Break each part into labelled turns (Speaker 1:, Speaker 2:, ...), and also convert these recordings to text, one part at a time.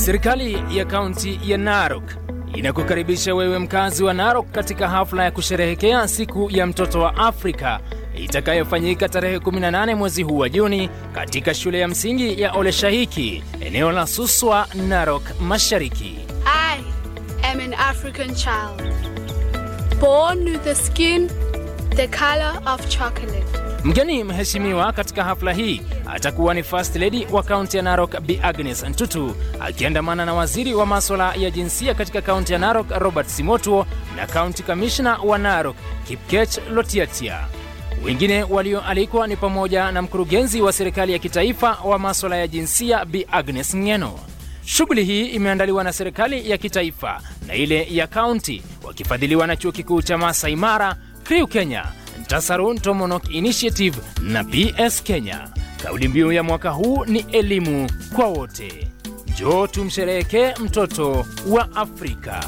Speaker 1: Serikali ya kaunti ya Narok inakukaribisha wewe mkazi wa Narok katika hafla ya kusherehekea siku ya mtoto wa Afrika itakayofanyika tarehe 18 mwezi huu wa Juni katika shule ya msingi ya Oleshahiki, eneo la Suswa, Narok Mashariki.
Speaker 2: I am an African child, born with the skin the color of chocolate.
Speaker 1: Mgeni mheshimiwa katika hafla hii atakuwa ni First Lady wa kaunti ya Narok Bi Agnes Ntutu akiandamana na waziri wa maswala ya jinsia katika kaunti ya Narok Robert Simotuo na kaunti kamishna wa Narok Kipkech Lotiatia. Wengine walioalikwa ni pamoja na mkurugenzi wa serikali ya kitaifa wa maswala ya jinsia Bi Agnes Ng'eno. Shughuli hii imeandaliwa na serikali ya kitaifa na ile ya kaunti wakifadhiliwa na chuo kikuu cha Masai Mara, Kriu Kenya, Ntasarun Tomonok Initiative na BS Kenya. Kauli mbiu ya mwaka huu ni elimu kwa wote. Njoo tumsherehekee mtoto wa Afrika.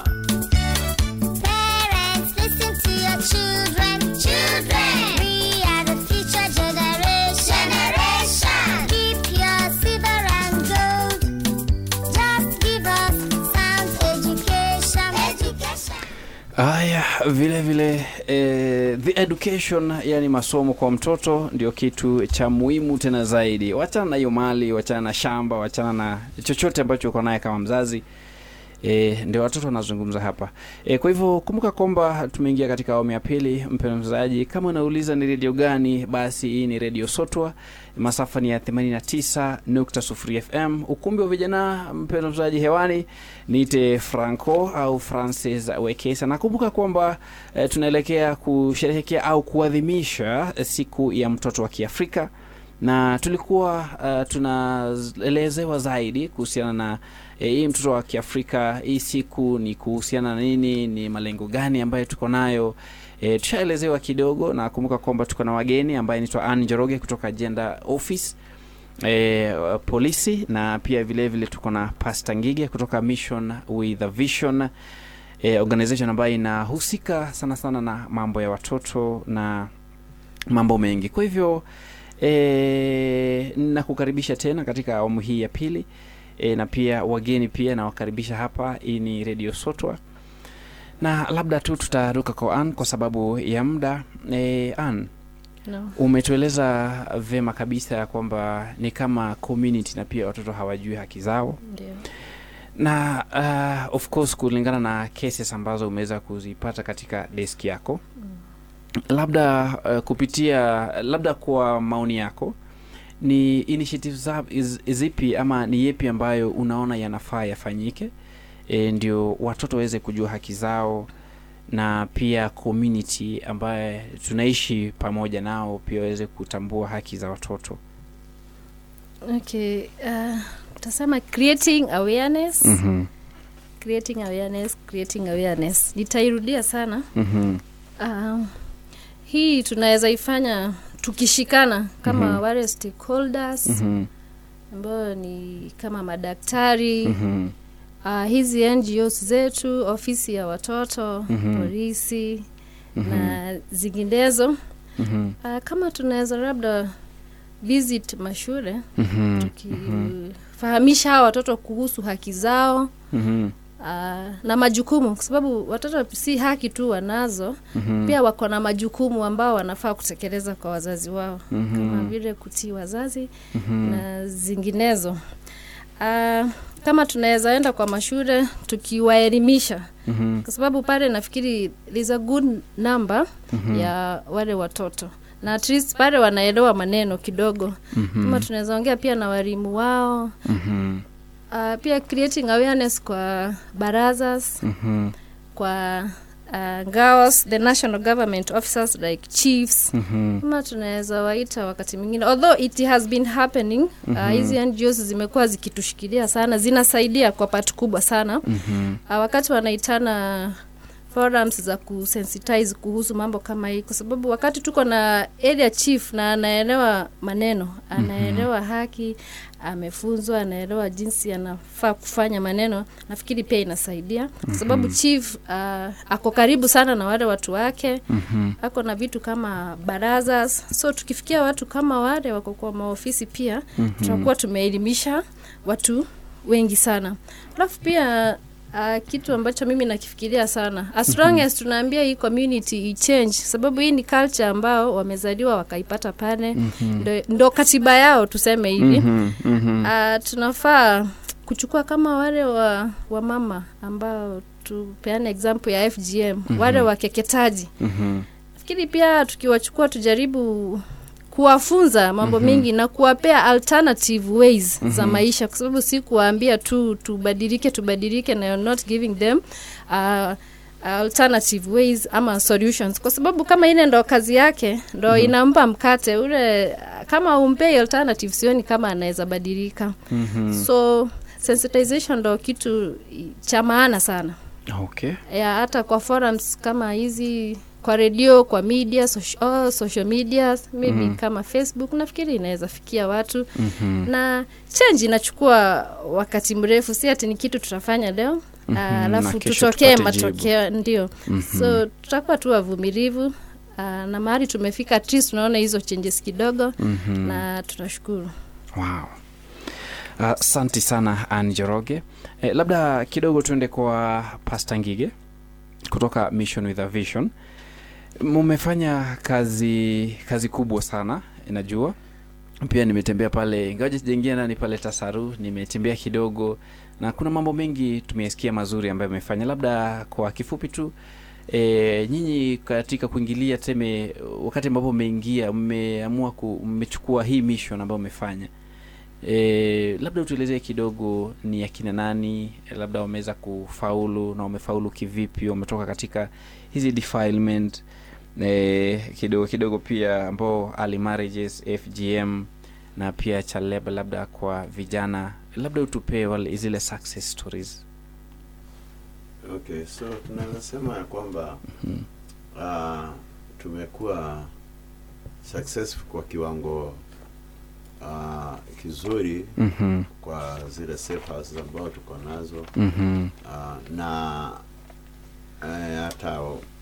Speaker 3: Parents, listen to your children. Children, we are the future generation. Generation, keep your silver and gold. Just give us sound education. Education.
Speaker 4: Haya, vile vile eh, the education, yani masomo kwa mtoto ndio kitu cha muhimu tena zaidi. Wachana na hiyo mali, wachana na shamba, wachana na chochote ambacho uko naye kama mzazi. E, ndio watoto wanazungumza hapa e, kwa hivyo kumbuka kwamba tumeingia katika awamu ya pili. Mpendwa msikilizaji, kama unauliza ni redio gani, basi hii ni redio Sotwa, masafa ni ya 89.0 FM, ukumbi wa vijana. Mpendwa msikilizaji, hewani niite Franco au Francis Wekesa. Nakumbuka kwamba e, tunaelekea kusherehekea au kuadhimisha siku ya mtoto wa Kiafrika na tulikuwa uh, tunaelezewa zaidi kuhusiana na eh, hii mtoto wa Kiafrika. Hii siku ni kuhusiana na nini, ni malengo gani ambayo tuko nayo. E, tushaelezewa kidogo, na kumbuka kwamba tuko na wageni ambaye anaitwa Anne Njoroge kutoka Gender Office e, polisi, na pia vile vile tuko na Pastor Ngige kutoka Mission with a Vision e, organization ambayo inahusika sana sana na mambo ya watoto na mambo mengi. Kwa hivyo E, nakukaribisha tena katika awamu hii ya pili e, na pia wageni pia nawakaribisha hapa. Hii ni Radio Sotwa na labda tu tutaruka kwa Ann kwa sababu ya muda. E, Ann,
Speaker 5: No.
Speaker 4: umetueleza vema kabisa ya kwamba ni kama community na pia watoto hawajui haki zao
Speaker 5: Ndio.
Speaker 4: na uh, of course kulingana na cases ambazo umeweza kuzipata katika desk yako labda uh, kupitia labda kwa maoni yako ni initiative za is- zipi ama ni yepi ambayo unaona yanafaa yafanyike e, ndio watoto waweze kujua haki zao na pia community ambaye tunaishi pamoja nao pia waweze kutambua haki za watoto
Speaker 5: Okay. Uh, utasema creating awareness,
Speaker 4: mm-hmm.
Speaker 5: creating awareness, creating awareness. Nitairudia sana.
Speaker 4: Mm-hmm.
Speaker 5: Um, hii tunaweza ifanya tukishikana kama
Speaker 4: Mhm.
Speaker 5: wale stakeholders
Speaker 4: Mm-hmm.
Speaker 5: ambao ni kama madaktari
Speaker 4: Mm-hmm.
Speaker 5: uh, hizi NGOs zetu, ofisi ya watoto,
Speaker 4: Mhm.
Speaker 5: polisi
Speaker 4: Mhm.
Speaker 5: na zinginezo.
Speaker 4: Mm-hmm.
Speaker 5: Uh, kama tunaweza labda visit mashule
Speaker 4: Mm-hmm.
Speaker 5: tukifahamisha hawa watoto kuhusu haki zao
Speaker 4: Mm-hmm.
Speaker 5: uh, na majukumu, kwa sababu watoto si haki tu wanazo,
Speaker 4: Mm-hmm.
Speaker 5: pia wako na majukumu ambao wanafaa kutekeleza kwa wazazi wao
Speaker 4: Mhm.
Speaker 5: kama vile kutii wazazi
Speaker 4: Mhm.
Speaker 5: na zinginezo. Uh, kama tunaweza enda kwa mashule tukiwaelimisha,
Speaker 4: Mhm.
Speaker 5: kwa sababu pale nafikiri there's a good number
Speaker 4: Mhm.
Speaker 5: ya wale watoto na at least pale wanaelewa maneno kidogo.
Speaker 4: Mhm.
Speaker 5: Kama tunaweza ongea pia na walimu wao
Speaker 4: Mhm.
Speaker 5: uh, pia creating awareness kwa barazas
Speaker 4: Mhm.
Speaker 5: kwa uh, ngaos the national government officers like chiefs
Speaker 4: Mhm.
Speaker 5: kama tunaweza waita wakati mwingine although it has been happening uh, hizi NGOs zimekuwa zikitushikilia sana zinasaidia kwa pati kubwa sana
Speaker 4: Mhm.
Speaker 5: uh, wakati wanaitana forums za kusensitize kuhusu mambo kama hii, kwa sababu wakati tuko na area chief na anaelewa maneno, anaelewa haki, amefunzwa, anaelewa jinsi anafaa kufanya maneno, nafikiri pia inasaidia kwa sababu chief uh, ako karibu sana na wale watu wake
Speaker 4: Mhm.
Speaker 5: ako na vitu kama barazas, so tukifikia watu kama wale wako kwa maofisi pia
Speaker 4: Mhm.
Speaker 5: tutakuwa tumeelimisha watu wengi sana alafu pia Uh, kitu ambacho mimi nakifikiria sana as long as tunaambia hii community ichange sababu hii ni culture ambao wamezaliwa wakaipata pale mm-hmm. ndo, ndo katiba yao tuseme hivi
Speaker 4: Mhm, mhm.
Speaker 5: uh, tunafaa kuchukua kama wale wa, wa mama ambao tupeane example ya fgm mm-hmm. wale wakeketaji
Speaker 4: Mhm.
Speaker 5: nafikiri pia tukiwachukua tujaribu kuwafunza mambo mm-hmm. mengi na kuwapea alternative ways mm-hmm. za maisha kwa sababu si kuwaambia tu tubadilike tubadilike na you're not giving them uh, alternative ways ama solutions kwa sababu kama ile ndo kazi yake ndo mm-hmm. inampa mkate ule kama umpei alternative sioni kama anaweza badilika
Speaker 4: Mhm.
Speaker 5: so sensitization ndo kitu cha maana sana
Speaker 4: okay
Speaker 5: ya hata kwa forums kama hizi kwa redio kwa media social, oh, social media maybe mm-hmm. kama facebook nafikiri inaweza fikia watu
Speaker 4: Mhm.
Speaker 5: na change inachukua wakati mrefu si ati ni kitu tutafanya leo
Speaker 4: Mhm,
Speaker 5: Ah,
Speaker 4: na
Speaker 5: alafu
Speaker 4: kesho
Speaker 5: tutokee
Speaker 4: tupate jibu.
Speaker 5: matokeo ndio so tutakuwa tu wavumilivu ah, na mahali tumefika at least tunaona hizo changes kidogo
Speaker 4: Mhm.
Speaker 5: na tunashukuru
Speaker 4: wow asante sana Ann Njoroge eh, labda kidogo tuende kwa Pastor Ngige kutoka Mission with a Vision mumefanya kazi kazi kubwa sana najua pia nimetembea pale ingawaje sijaingia ndani pale tasaru nimetembea kidogo na kuna mambo mengi tumesikia mazuri ambayo amefanya labda kwa kifupi tu E, nyinyi katika kuingilia teme wakati ambapo mmeingia mmeamua ku- mmechukua hii mission ambayo mmefanya e, labda utuelezee kidogo ni akina nani labda wameweza kufaulu na wamefaulu kivipi wametoka katika hizi defilement e, kidogo kidogo pia ambao early marriages fgm na pia chaleba labda kwa vijana labda utupee wale zile success stories
Speaker 6: Okay, so tunaweza sema ya kwamba uh, tumekuwa successful kwa kiwango uh, kizuri
Speaker 4: mm-hmm.
Speaker 6: kwa zile safe houses ambao tuko nazo
Speaker 4: Mm-hmm.
Speaker 6: uh, na eh, hata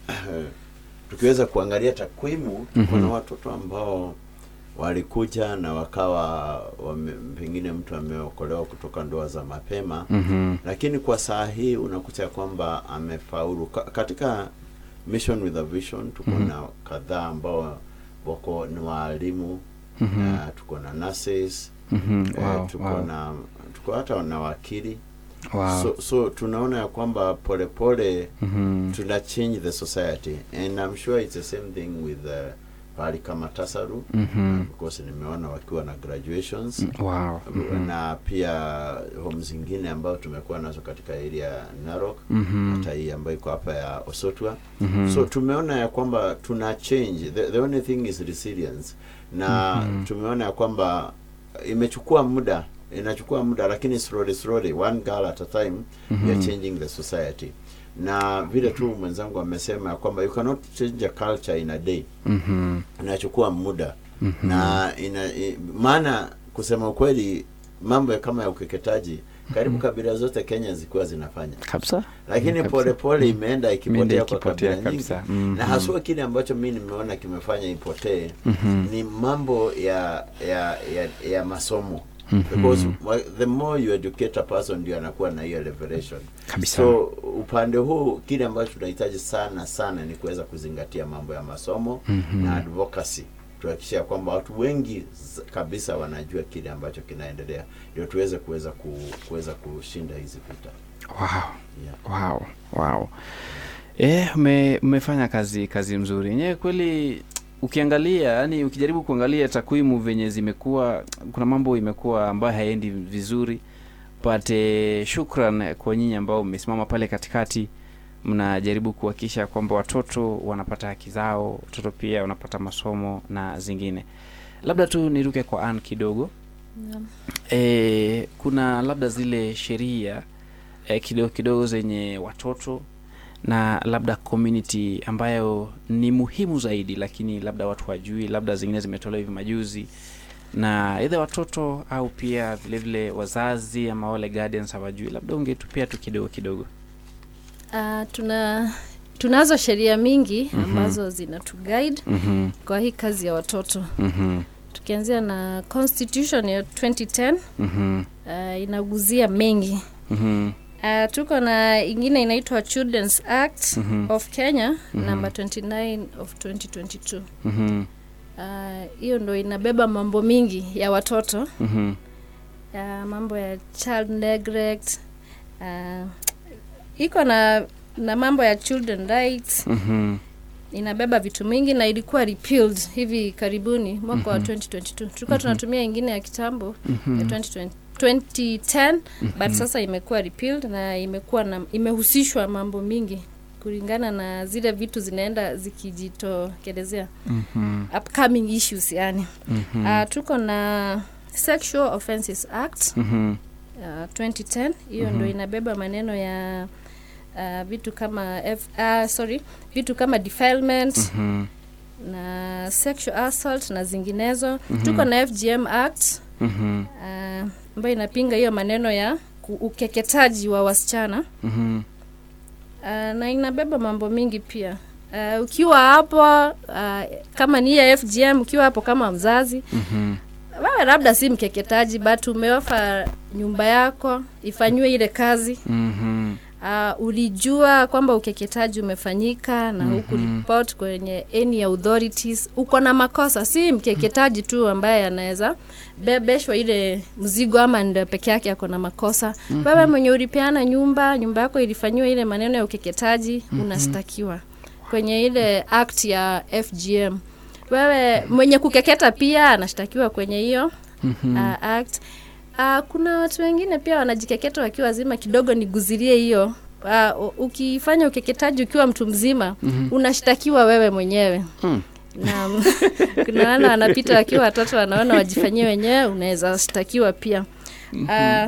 Speaker 6: tukiweza kuangalia takwimu
Speaker 4: Mhm.
Speaker 6: kuna watoto ambao walikuja na wakawa wame, pengine mtu ameokolewa kutoka ndoa za mapema
Speaker 4: Mm-hmm.
Speaker 6: lakini kwa saa hii unakuta ya kwamba amefaulu Ka, katika mission with a vision tuko
Speaker 4: Mhm.
Speaker 6: na kadhaa ambao wako ni waalimu
Speaker 4: Mhm.
Speaker 6: na tuko na nurses
Speaker 4: Mm-hmm.
Speaker 6: eh,
Speaker 4: Wow,
Speaker 6: tuko
Speaker 4: wow,
Speaker 6: na tuko hata na wakili
Speaker 4: wow.
Speaker 6: so, so tunaona ya kwamba polepole
Speaker 4: mm-hmm.
Speaker 6: tuna change the society and I'm sure it's the same thing with uh, pahali kama Tasaru
Speaker 4: Mhm.
Speaker 6: because nimeona wakiwa na graduations
Speaker 4: wow. Mhm.
Speaker 6: na pia home zingine ambayo tumekuwa nazo katika area ya Narok
Speaker 4: Mhm.
Speaker 6: hata hii ambayo iko hapa ya Osotwa
Speaker 4: Mhm.
Speaker 6: so tumeona ya kwamba tuna change the, the only thing is resilience na
Speaker 4: Mhm.
Speaker 6: tumeona ya kwamba imechukua muda inachukua muda lakini slowly slowly one girl at a time we are
Speaker 4: Mhm.
Speaker 6: changing the society na vile tu mwenzangu amesema ya kwamba you cannot change a culture in a day
Speaker 4: Mhm.
Speaker 6: inachukua muda
Speaker 4: Mhm.
Speaker 6: na ina, i, maana kusema ukweli mambo ya kama ya ukeketaji karibu kabila zote Kenya zikuwa zinafanya
Speaker 4: kabisa
Speaker 6: lakini
Speaker 4: Kabisa.
Speaker 6: polepole imeenda
Speaker 4: Imeenda
Speaker 6: ikipotea kwa
Speaker 4: ikipotea
Speaker 6: kabila nyingi
Speaker 4: kabisa. Mhm.
Speaker 6: na haswa kile ambacho mi nimeona kimefanya ipotee
Speaker 4: Mhm.
Speaker 6: ni mambo ya ya ya, ya masomo
Speaker 4: Mhm.
Speaker 6: because wa- the more you educate a person ndio anakuwa na hiyo revelation
Speaker 4: Kabisa.
Speaker 6: so upande huu kile ambacho tunahitaji sana sana ni kuweza kuzingatia mambo ya masomo
Speaker 4: Mhm.
Speaker 6: na advocacy tuhakikisha kwamba watu wengi z- kabisa wanajua kile ambacho kinaendelea ndio tuweze kuweza ku, kuweza kushinda hizi vita
Speaker 4: wow.
Speaker 6: yeah.
Speaker 4: wow. wow. Eh, ume, umefanya kazi kazi mzuri yenyewe kweli ukiangalia yani ukijaribu kuangalia takwimu venye zimekuwa kuna mambo imekuwa ambayo haendi vizuri but eh, shukran kwa nyinyi ambao mmesimama pale katikati mnajaribu kuhakikisha kwamba watoto wanapata haki zao watoto pia wanapata masomo na zingine labda tu niruke kwa an kidogo
Speaker 5: Naam.
Speaker 4: e, kuna labda zile sheria e, kidogo kidogo zenye watoto na labda community ambayo ni muhimu zaidi lakini labda watu wajui labda zingine zimetolewa hivi majuzi na idha watoto au pia vile vile wazazi ama wale guardians hawajui labda ungetupia tu kidogo kidogo
Speaker 5: Uh, tuna tunazo sheria mingi
Speaker 4: Mhm.
Speaker 5: ambazo zinatuguide
Speaker 4: mm-hmm.
Speaker 5: kwa hii kazi ya watoto
Speaker 4: Mm-hmm.
Speaker 5: tukianzia na constitution ya 2010
Speaker 4: Mhm.
Speaker 5: uh, inaguzia mengi
Speaker 4: Mhm.
Speaker 5: uh, tuko na ingine inaitwa children's act
Speaker 4: Mhm.
Speaker 5: of kenya number 29 of 2022
Speaker 4: Mhm.
Speaker 5: Uh, hiyo ndo inabeba mambo mingi ya watoto
Speaker 4: Mhm.
Speaker 5: ya mambo ya child neglect uh, iko na na mambo ya children rights
Speaker 4: Mhm.
Speaker 5: inabeba vitu mingi na ilikuwa repealed hivi karibuni mwaka wa 2022 tulikuwa tunatumia ingine ya kitambo ya 2020 2010 but sasa imekuwa repealed na imekuwa na imehusishwa mambo mingi kulingana na zile vitu zinaenda zikijitokelezea
Speaker 4: Mhm.
Speaker 5: upcoming issues yani
Speaker 4: Mhm.
Speaker 5: uh, tuko na sexual offences act
Speaker 4: Mhm.
Speaker 5: uh, 2010 hiyo ndo inabeba maneno ya uh, vitu kama F, uh, sorry vitu kama defilement
Speaker 4: Mhm.
Speaker 5: na sexual assault na zinginezo tuko na fgm act
Speaker 4: Mhm.
Speaker 5: uh, ambayo inapinga hiyo maneno ya ku- ukeketaji wa wasichana
Speaker 4: Mhm.
Speaker 5: uh, na inabeba mambo mingi pia uh, ukiwa hapo uh, kama ni ya fgm ukiwa hapo kama mzazi
Speaker 4: Mhm.
Speaker 5: wewe labda si mkeketaji but umeofa nyumba yako ifanyiwe ile kazi
Speaker 4: Mhm.
Speaker 5: uh, ulijua kwamba ukeketaji umefanyika na huku report kwenye any authorities uko na makosa si mkeketaji tu ambaye anaweza bebeshwa ile mzigo ama ndio peke yake ako na makosa wewe mwenye ulipeana nyumba nyumba yako ilifanyiwa ile maneno ya ukeketaji unastakiwa kwenye ile act ya fgm wewe mwenye kukeketa pia anashtakiwa kwenye hiyo uh, act uh, kuna watu wengine pia wanajikeketa wakiwa wazima kidogo niguzirie hiyo uh, ukifanya ukeketaji ukiwa mtu mzima mm-hmm. unashtakiwa wewe mwenyewe
Speaker 4: Hmm.
Speaker 5: na kuna wana wanapita wakiwa watoto wanaona wajifanyie wenyewe unaweza shtakiwa pia uh,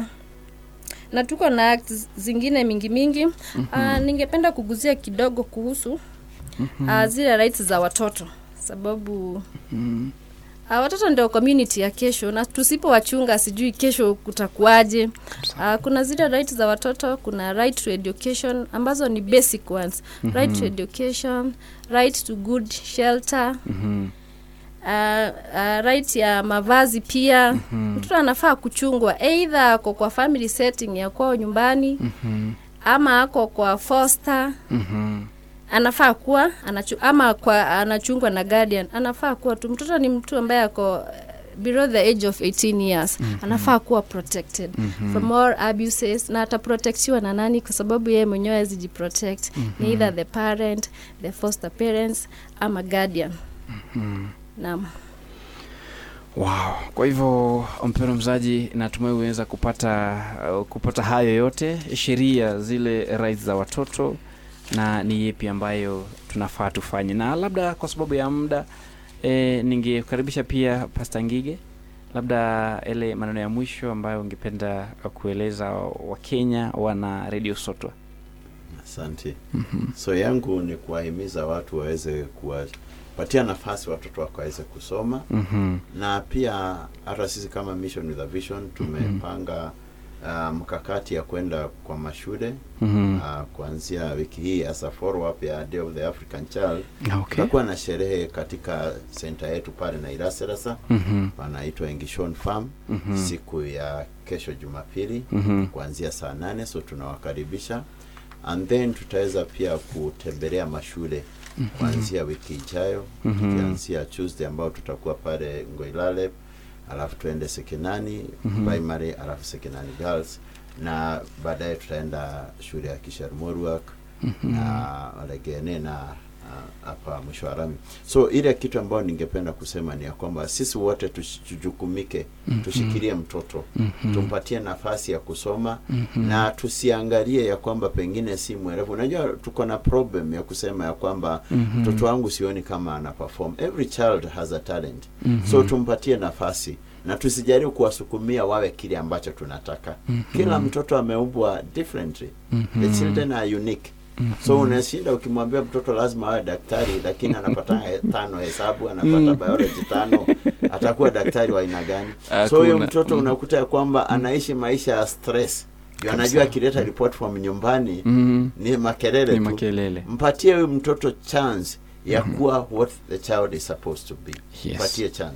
Speaker 5: na tuko na act zingine mingi mingi uh, ningependa kuguzia kidogo kuhusu uh, zile rights za watoto sababu Uh, watoto ndio community ya kesho na tusipowachunga sijui kesho kutakuwaje. Uh, kuna zile right za watoto, kuna right to education ambazo ni basic ones. Right to education, right to good shelter.
Speaker 4: Mhm.
Speaker 5: Uh, uh, right ya mavazi pia mtoto anafaa kuchungwa either ako kwa family setting ya kwao nyumbani ama ako kwa foster
Speaker 4: Mhm.
Speaker 5: anafaa kuwa anachu, ama kwa anachungwa na guardian anafaa kuwa tu mtoto ni mtu ambaye ako eh, below the age of 18 years anafaa kuwa protected from all abuses na ataprotektiwa na nani kwa sababu yeye mwenyewe hawezi jiprotect ni either the parent the foster parents ama guardian naam
Speaker 4: Wow. Kwa hivyo mpendwa mzaji, natumai umeweza kupata uh, kupata hayo yote, sheria zile rights za watoto na ni yepi ambayo tunafaa tufanye, na labda kwa sababu ya muda e, ningekaribisha pia Pastor Ngige, labda ile maneno ya mwisho ambayo ungependa kueleza Wakenya wana Radio Sotwa.
Speaker 6: Asante. So yangu ni kuwahimiza watu waweze kuwapatia nafasi watoto wako waweze kusoma
Speaker 4: Mhm.
Speaker 6: na pia hata sisi kama Mission with a Vision tumepanga uh, mkakati ya kwenda kwa mashule
Speaker 4: Mhm.
Speaker 6: uh, kuanzia wiki hii as a follow up ya Day of the African Child
Speaker 4: Okay.
Speaker 6: tutakuwa na sherehe katika senta yetu pale na Iraserasa
Speaker 4: Mhm.
Speaker 6: panaitwa Engishon Farm
Speaker 4: Mhm.
Speaker 6: siku ya kesho Jumapili
Speaker 4: Mhm.
Speaker 6: kuanzia saa nane so tunawakaribisha and then tutaweza pia kutembelea mashule kuanzia wiki ijayo
Speaker 4: Mhm.
Speaker 6: tukianzia Tuesday ambao tutakuwa pale Ngoilale alafu tuende Sekenani primary alafu Sekenani girls na baadaye tutaenda shule ya Kisharmorwak na Legene na ah, hapa mwisho wa rami. So ile kitu ambayo ningependa kusema ni ya kwamba sisi wote tush- tujukumike, tushikilie mtoto, tumpatie nafasi ya kusoma na tusiangalie ya kwamba pengine si mwerevu. Unajua tuko na problem ya kusema ya kwamba mtoto wangu sioni kama ana perform. Every child has a talent. So tumpatie nafasi na tusijaribu kuwasukumia wawe kile ambacho tunataka. Kila mtoto ameumbwa differently. The children are unique. So unashinda ukimwambia mtoto lazima awe daktari, lakini anapata he- tano hesabu, anapata biology tano, atakuwa daktari wa aina gani? So huyo
Speaker 4: Hakuna.
Speaker 6: mtoto
Speaker 4: Mm.
Speaker 6: unakuta ya kwamba anaishi maisha ya stress, ndio anajua akileta report from nyumbani
Speaker 4: Mhm.
Speaker 6: ni makelele
Speaker 4: Ni
Speaker 6: tu.
Speaker 4: makelele.
Speaker 6: Mpatie huyu mtoto chance ya kuwa what the child is supposed to be.
Speaker 4: Yes.
Speaker 6: Mpatie chance.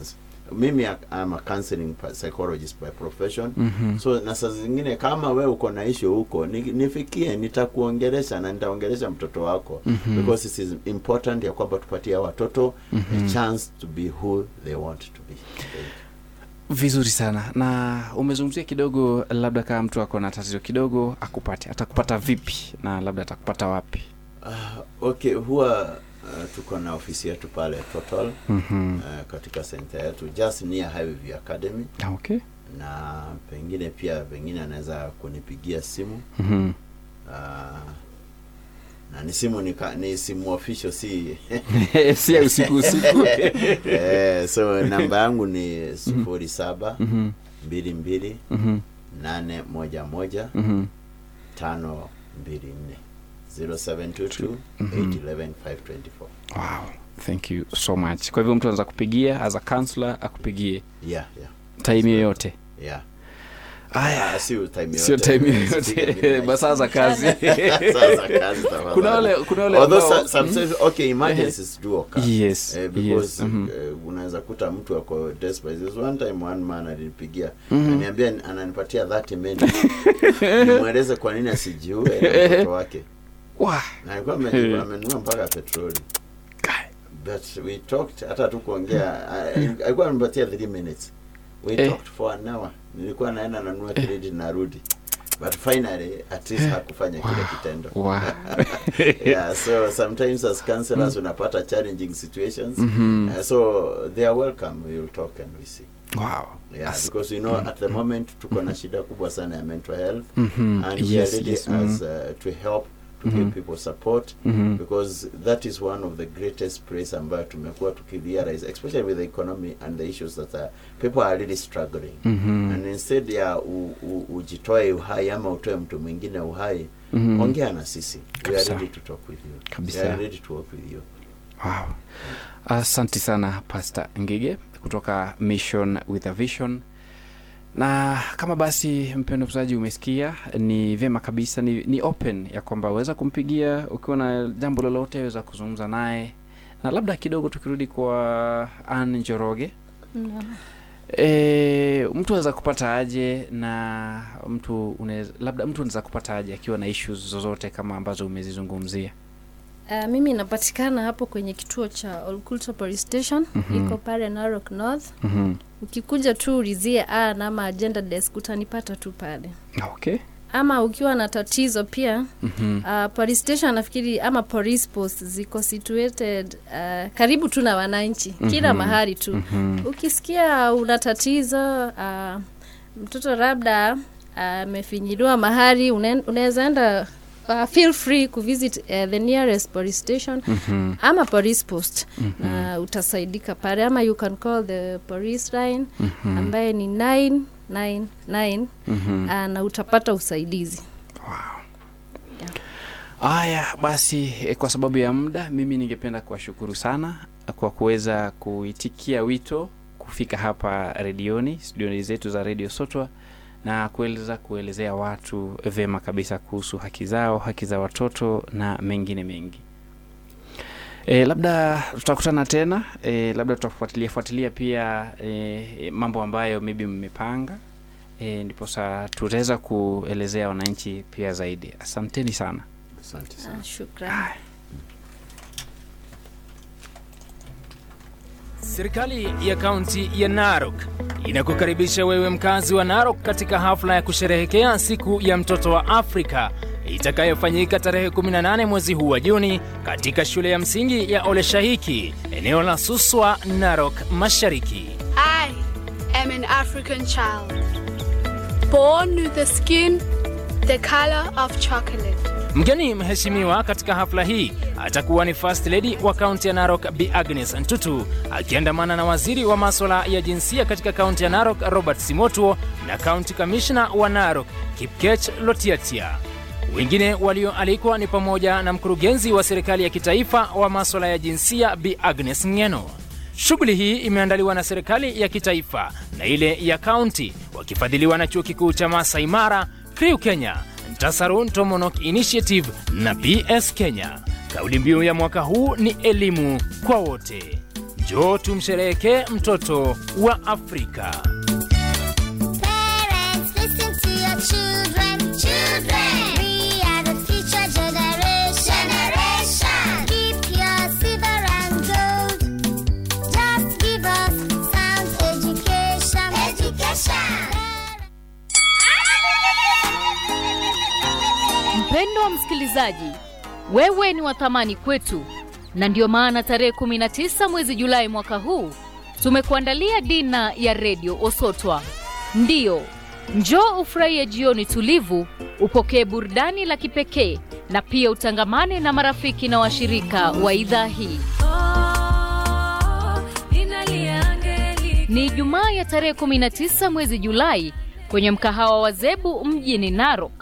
Speaker 6: mimi am a counseling pa- psychologist by profession mm-hmm. so na saa zingine kama we uko na issue huko ni, nifikie nitakuongelesha na nitaongelesha mtoto wako mm-hmm. because it is important ya kwamba tupatie hawa watoto mm-hmm. a chance to be who they want to be
Speaker 4: vizuri sana na umezungumzia kidogo labda kama mtu ako na tatizo kidogo akupate atakupata vipi na labda atakupata wapi
Speaker 6: uh, okay huwa uh, tuko na ofisi yetu pale total
Speaker 4: mm-hmm.
Speaker 6: uh, katika center yetu just near Highview Academy
Speaker 4: okay
Speaker 6: na pengine pia pengine anaweza kunipigia simu
Speaker 4: mm-hmm.
Speaker 6: uh, na ni simu ni, ka- ni simu official si
Speaker 4: si ya usiku usiku
Speaker 6: eh, so namba yangu ni sufuri saba
Speaker 4: Mhm,
Speaker 6: mbili mbili
Speaker 4: mhm,
Speaker 6: nane moja moja
Speaker 4: mhm.
Speaker 6: tano mbili nne 0722 811 524
Speaker 4: wow thank you so much kwa hivyo mtu anaweza kupigia as a counselor akupigie
Speaker 6: yeah yeah
Speaker 4: time yoyote
Speaker 6: yeah
Speaker 4: aya
Speaker 6: Ah, sio time
Speaker 4: sio
Speaker 6: yote.
Speaker 4: time
Speaker 6: Sipige
Speaker 4: yoyote
Speaker 6: midnight.
Speaker 4: masaa za kazi
Speaker 6: Saa za kazi tafadhali.
Speaker 4: kuna wale kuna wale
Speaker 6: Although
Speaker 4: ambao-
Speaker 6: so- sometimes okay emergencies do occur
Speaker 4: yes
Speaker 6: Eh, because
Speaker 4: yes mhm.
Speaker 6: eh, unaweza kuta mtu ako desperate. There's one time one man alinipigia
Speaker 4: Mhm.
Speaker 6: ananiambia ananipatia 30 minutes nimweleze kwa nini asijiue na mtoto wake
Speaker 4: Wah,
Speaker 6: na alikuwa ame- amenunua mpaka petroli but we talked hata tu kuongea ah, alikuwa amenipatia 3 minutes we
Speaker 4: Eh.
Speaker 6: talked for an hour nilikuwa naenda nanunua credit narudi but finally at least hakufanya kile kitendo
Speaker 4: wow.
Speaker 6: yeah so sometimes as counselors unapata challenging situations
Speaker 4: Mhm.
Speaker 6: uh, so they are welcome we will talk and we see
Speaker 4: wow.
Speaker 6: yeah
Speaker 4: As-
Speaker 6: because you know at the moment tuko na shida kubwa sana ya mental health
Speaker 4: Mhm.
Speaker 6: and we
Speaker 4: Yes,
Speaker 6: are ready
Speaker 4: yes,
Speaker 6: as
Speaker 4: mhm.
Speaker 6: uh, to help to
Speaker 4: Mhm.
Speaker 6: give people support
Speaker 4: Mhm.
Speaker 6: because that is one of the greatest place ambayo tumekuwa tukirealize especially with the economy and the issues that are, people are really struggling
Speaker 4: Mhm.
Speaker 6: and instead ya u, u, ujitoe uhai ama utoe mtu mwingine uhai
Speaker 4: Mhm.
Speaker 6: ongea na sisi we are
Speaker 4: Kabisa.
Speaker 6: ready to talk with you
Speaker 4: Kabisa.
Speaker 6: we are ready to work with you
Speaker 4: Wow. Asante sana Pastor Ngige kutoka Mission with a Vision. Na kama basi mpendo msaji umesikia, ni vyema kabisa, ni, ni open ya kwamba waweza kumpigia ukiwa na jambo lolote, waweza kuzungumza naye, na labda kidogo tukirudi kwa Ann Njoroge
Speaker 5: Naam.
Speaker 4: E, mtu anaweza kupata aje na mtu unaweza, labda mtu anaweza kupata aje akiwa na issues zozote kama ambazo umezizungumzia?
Speaker 5: Uh, mimi inapatikana hapo kwenye kituo cha Olkulto Police Station
Speaker 4: Mhm.
Speaker 5: iko pale Narok North.
Speaker 4: Mhm.
Speaker 5: Ukikuja tu ulizie a nama agenda desk utanipata tu pale,
Speaker 4: Okay.
Speaker 5: ama ukiwa na tatizo pia
Speaker 4: Mhm.
Speaker 5: uh, police station nafikiri ama police post ziko situated uh, karibu tu na wananchi kila
Speaker 4: Mhm.
Speaker 5: mahali tu
Speaker 4: Mhm.
Speaker 5: ukisikia una tatizo uh, mtoto labda amefinyiliwa mahali une- unaweza enda uh, feel free kuvisit uh, the nearest police station
Speaker 4: Mhm.
Speaker 5: ama police post na utasaidika pale ama you can call the police line
Speaker 4: Mhm.
Speaker 5: ambaye ni 999
Speaker 4: Mhm.
Speaker 5: uh, na utapata usaidizi
Speaker 4: Haya basi, eh, kwa sababu ya muda, mimi ningependa kuwashukuru sana kwa kuweza kuitikia wito kufika hapa redioni, studioni zetu za Radio Sotwa na kueleza kuelezea watu vyema kabisa kuhusu haki zao, haki za watoto na mengine mengi. E, labda tutakutana tena e, labda tutafuatilia fuatilia pia e, mambo ambayo maybe mmepanga e, ndiposa tutaweza kuelezea wananchi pia zaidi. Asanteni sana.
Speaker 6: asante sana
Speaker 5: uh, shukrani
Speaker 1: Serikali ya kaunti ya Narok inakukaribisha wewe mkazi wa Narok katika hafla ya kusherehekea siku ya mtoto wa Afrika itakayofanyika tarehe 18 mwezi huu wa Juni katika shule ya msingi ya Oleshahiki, eneo la Suswa, Narok Mashariki.
Speaker 2: I am an African child, born with the skin the color of chocolate.
Speaker 1: Mgeni mheshimiwa katika hafla hii atakuwa ni First Lady wa kaunti ya Narok Bi Agnes Ntutu akiandamana na waziri wa maswala ya jinsia katika kaunti ya Narok Robert Simotuo na kaunti kamishna wa Narok Kipkech Lotiatia. Wengine walioalikwa ni pamoja na mkurugenzi wa serikali ya kitaifa wa maswala ya jinsia Bi Agnes Ng'eno. Shughuli hii imeandaliwa na serikali ya kitaifa na ile ya kaunti wakifadhiliwa na chuo kikuu cha Masai Mara, Kriu Kenya, Ntasarun Tomonok Initiative na PS Kenya. Kauli mbiu ya mwaka huu ni elimu kwa wote. Njoo tumsherehekee mtoto wa Afrika.
Speaker 3: Parents, listen to your children. Children, we are the future generation. Generation, keep your silver and gold. Just give us sound education. Education.
Speaker 7: Mpendwa msikilizaji, wewe ni wa thamani kwetu, na ndiyo maana tarehe 19 mwezi Julai mwaka huu tumekuandalia dina ya redio Osotwa. Ndiyo, njoo ufurahie jioni tulivu, upokee burudani la kipekee na pia utangamane na marafiki na washirika wa idhaa hii. Ni Ijumaa ya tarehe 19 mwezi Julai kwenye mkahawa wa Zebu mjini Narok.